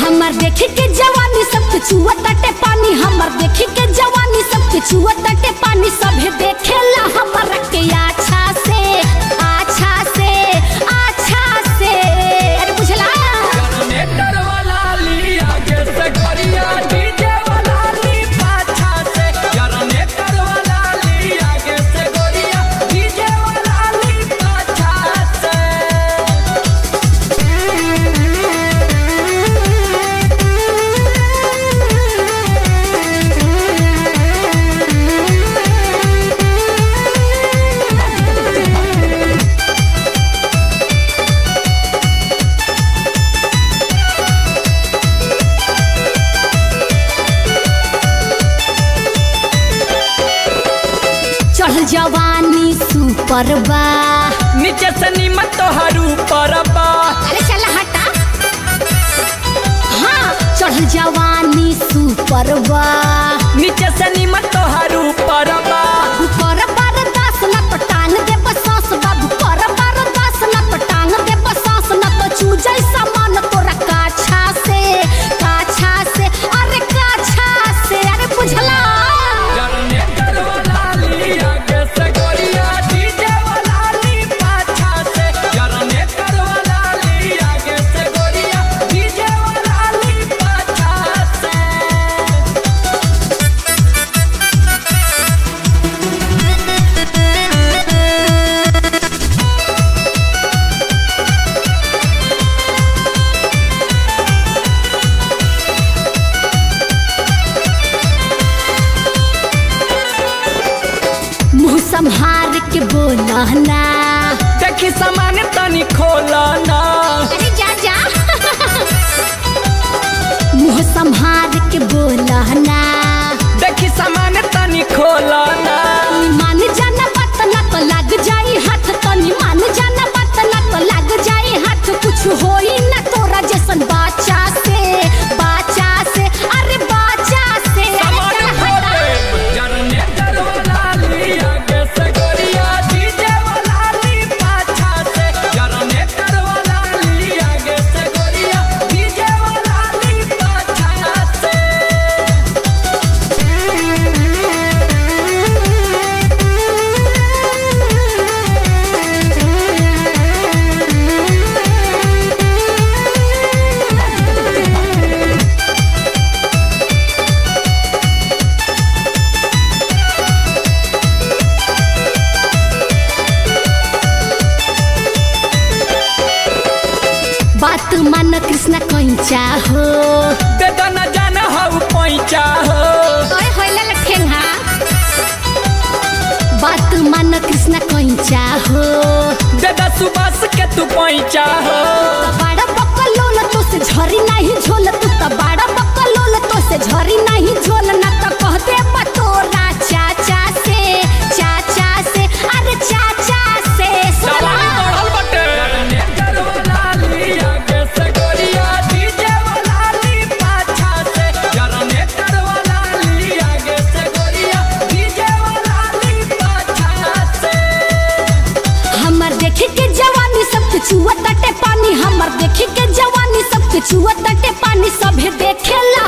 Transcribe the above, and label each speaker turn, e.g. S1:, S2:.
S1: हमर देखे के जवानी सबके छुआ तटे पानी हमर देखे के जवानी सबके छुआ तटे पानी सभे देखेला हमर के अच्छा से अच्छा से अच्छा से अरे बुझला
S2: जनरेटर वाला ली आगे से गरिया डीजे वाला ली पाछा से जनरेटर वाला ली आगे से गरिया डीजे वाला ली पाछा से
S1: चढ़ जवानी सुपर बा
S2: नीचे से नीमत तोहर ऊपर बा
S1: अरे चल हटा हाँ चढ़ जवानी सुपर बा
S2: नीचे से नीमत तोहर ऊपर बा
S1: कर बार दास न तो टांग दे बसास बाबू कर बार दास न तो टांग दे बसास न तो चूजै सामान तोरा काछा से काछा से अरे काछा से अरे बुझला
S2: जनरेटर वाला ली आगे से गरिया डीजे वाला ली पाछा से जनरेटर वाला ली आगे से गरिया डीजे वाला ली पाछा से
S1: मुंह संहार के बोला ना
S2: देखी सामान तनी खोला ना
S1: अरे जा जा मुंह संहार के बोला ना
S2: देखी सामान तनी खोला ना
S1: मान जाना बात ना तो लग जाई हाथ तनी मान जाना बात ना तो लग जाई हाथ कुछ होई ना तोरा जैसन बाचा से बाचा से अरे बाचा से अरे
S2: सामान
S1: चल
S2: खो
S1: हटा।
S2: दे जनरेटर वाला ली आगे से गरिया डीजे वाला ली पाछा से जनरेटर वाला ली आगे से गरिया डीजे वाला ली पाछा से
S1: बात मान कृष्ण कैचा हो
S2: बेटा न जाना हऊ पैचा हो
S1: ओए होइला लठेंगा बात मान कृष्ण कैचा हो
S2: बेटा सुबह के तू पैचा हो
S1: बड़ा बकलोल तो से झरी नहीं झोल तू तो बड़ा बकलोल तो से झरी नहीं झोल ना तो कह दे बतोरा चाचा से चाचा से अरे चाचा से सुना
S2: जवानी बढ़ल बटे जनरेटर वाला ली आगे से गरिया डीजे वाला ली पाछा से जनरेटर वाला ली आगे से गरिया डीजे वाला ली पाछा से
S1: हमर देखे के जवानी सबके छुआ तटे पानी हमर देखे के जवानी सबके छुआ तटे पानी सभे देखेला